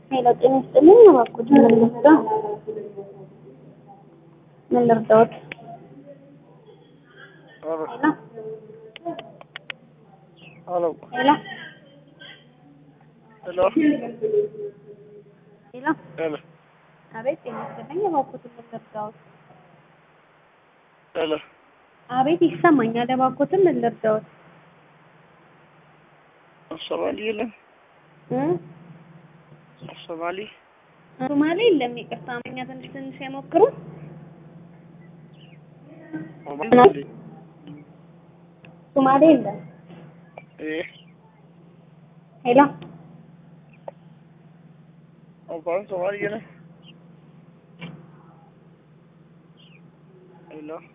ሄሎ ጤና ይስጥልኝ። እባክዎት ምን ልርዳ? ምን ልርዳዎት? ሄሎ ሄሎ ሄሎ ሄሎ ሄሎ ሄሎ ሄሎ አቤት ጤና ይስጥልኝ። እባክዎት ምን ልርዳዎት? ሄሎ አቤት ይሰማኛል። እባክዎት ምን ልርዳዎት? ሶማሊ የለም እ ሶማሊ ሶማሌ የለም። ይቅርታ አማርኛ ትንሽ ትንሽ አይሞክሩ? ሶማሊ ሶማሌ የለም። እ ሄሎ አባን ሶማሊ የለም ሄሎ